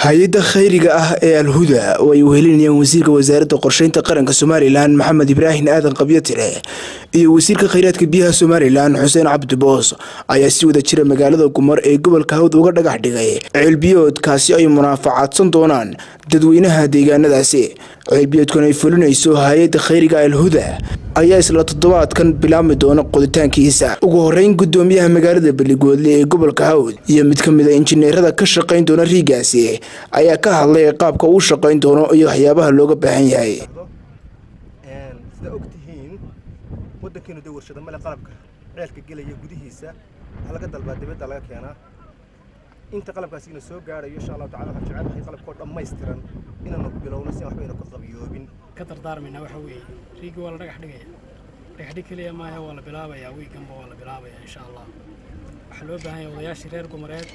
hay-adda khayriga ah ee alhuda oo ay wehelinayaan wasiirka wasaaradda qorsheynta qaranka somalilan maxamed ibraahin aadan qabyatire iyo wasiirka khayraadka biyaha somalilan xuseen cabdi boos ayaa si wada jira magaalada gumar ee gobolka hawd uga dhagax dhigay ceelbiyoodkaasi ay munaafacaadsan doonaan dadweynaha deegaanadaasi ceelbiyoodkan ay fulinayso hay-adda khayriga alhuda ayaa isla toddobaadkan bilaabmi doona qoditaankiisa ugu horeyn gudoomiyaha magaalada beligoodle ee gobolka hawd iyo mid ka mid a injineerada ka shaqayn doona riigaasi ayaa ka hadlay qaabka uu shaqayn doono iyo waxyaabaha looga baahan yahay sida og tihiin waddankeenu dee warshada male qalabka ceelka gelaya gudihiisa waxaa laga dalbaa dibadda laga keenaa inta qalabkaasina soo gaarayo insha allahu tacala waxaan jecelahay qalabkoo dhammaystiran inaanu bilowno si aan waxba ayna ku qabiyoobin ka dardaarmaynaa waxa weeye riigii waa la dhagax dhigaya dhagaxdhig keliya maaha waa la bilaabayaa wiiganba waa la bilaabayaa insha allah waxaa loo baahan yahay odayaashii reer gumareed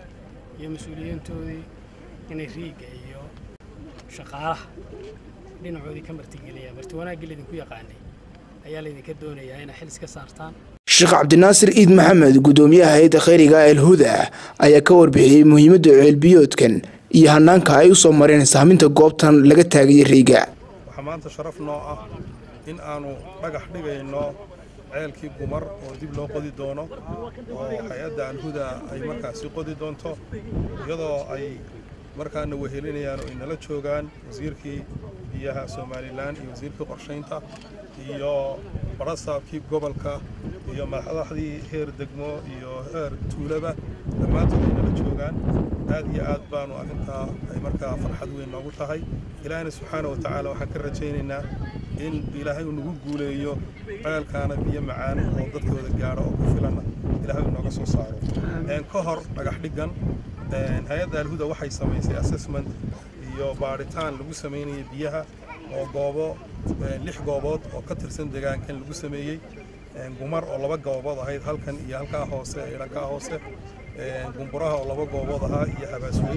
iyo mas-uuliyiintoodii inay riigga iyo shaqaalaha dhinacoodii ka martigeliyaan marti wanaaggii laydinku yaqaanay ayaa laydinka doonayaa inay xil iska saartaan sheekh cabdinaasir iid maxamed gudoomiyaha hay-adda khayriga alhuda ayaa ka warbixiyey muhiimadda ceelbiyoodkan iyo hanaanka ay u soo mareen sahminta goobtan laga taagaya riiga waxaa maanta sharaf noo ah in aanu dhagax dhigayno ceelkii gumar oo dib loo qodi doono oo hay-adda alhuda ay markaasi qodi doonto iyadoo ay markaana wehelinayaan oo ay nala joogaan wasiirkii biyaha somalilan iyo wasiirkii qorshaynta iyo barasaabkii gobolka iyo madaxdii heer degmo iyo heer tuulaba dhammaantood ay nala joogaan aad iyo aad baanu arrintaa ay markaa farxad weyn noogu tahay ilaahina subxaana wa tacaala waxaan ka rajaynaynaa in ilaahay uu nagu guuleeyo ceelkaana biyo macaan oo dadkooda gaadho oo ku filanna ilaahay uu nooga soo saaro ka hor dhagax dhiggan hay-adda alhuda waxay samaysay assessment iyo baadhitaan lagu samaynayay biyaha oo goobo lix goobood oo ka tirsan deegaankan lagu sameeyey gumar oo laba goobood ahayd halkan iyo halkaa hoose idhankaa hoose gumburaha oo laba goobood ahaa iyo habaasweyn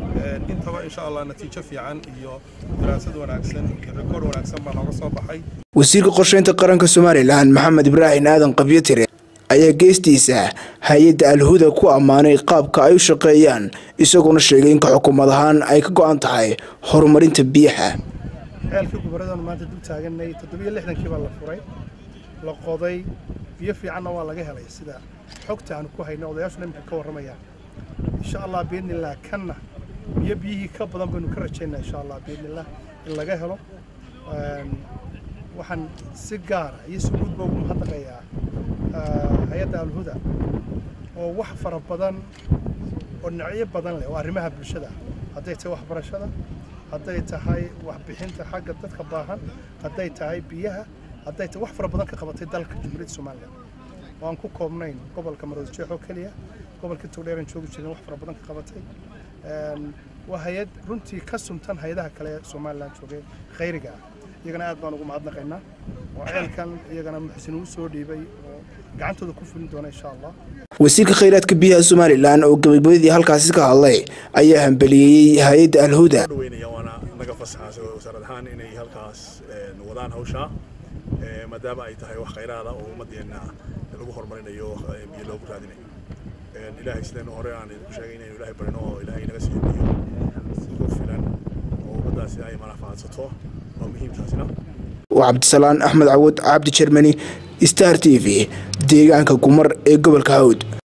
intaba insha allah natiijo fiican iyo daraasad wanaagsan iyo rikoor wanaagsan baa nooga soo baxay wasiirka qorsheynta qaranka somalilan maxamed ibraahin aadan qabyatire ayaa geestiisa hay-adda alhuda ku ammaanay qaabka ay u shaqeeyaan isagoona sheegay in ka xukuumad ahaan ay ka go-an tahay horumarinta biyaha ceelkii gubaradanu maanta dul taaganay toddobiyo lixdankii baa la furay la qoday biyo fiicanna waa laga helay sida xogta aanu ku hayno odayaashuna imika ka warramayaan insha allah biidnillah kanna biyo biyihii ka badan baynu ka rajaynaa insha allah biidnillah in laga helo waxaan si gaara iyo si guudba ugu mahadnaqayaa hay-adda alhuda oo wax fara badan oo dhinacyo badan leh oo arrimaha bulshada hadday tahay waxbarashada hadday tahay waxbixinta xagga dadka baahan hadday tahay biyaha hadday tahay wax fara badan ka qabatay dalka jumhuuriyadda somalilan oo aan ku koobnayn gobolka maroodi jeex oo keliya gobolka togdheeran joogi jirin wax fara badan ka qabatay waa hay-ad runtii ka sumtan hay-adaha kale ee somalilan joogay khayriga ah iyagana aad baan ugu mahadnaqaynaa oo ceelkan iyagana muxsin uu soo dhiibay oo gacantooda ku fulin doona insha allah wasiirka khayraadka biyaha somalilan oo gabagabadii halkaasi ka hadlay ayaa hambaliyeeyey hay-adda alhuda waana naga fasaxa wasaarad ahaan inay halkaas wadaan hawshaa maadaama ay tahay wax khayraada oo ummadeenna lagu horumarinayo biyo loogu raadinayo ilaahay sidaynu hore aan idinku sheegay inaynu ilaahay barino oo ilaahay naga siiyo biyo ku filan oo ummaddaasi ay manaafaadsato waa muhiimtaasina waa cabdisalaan axmed cawad cabdi jermani star t v deegaanka gumar ee gobolka hawd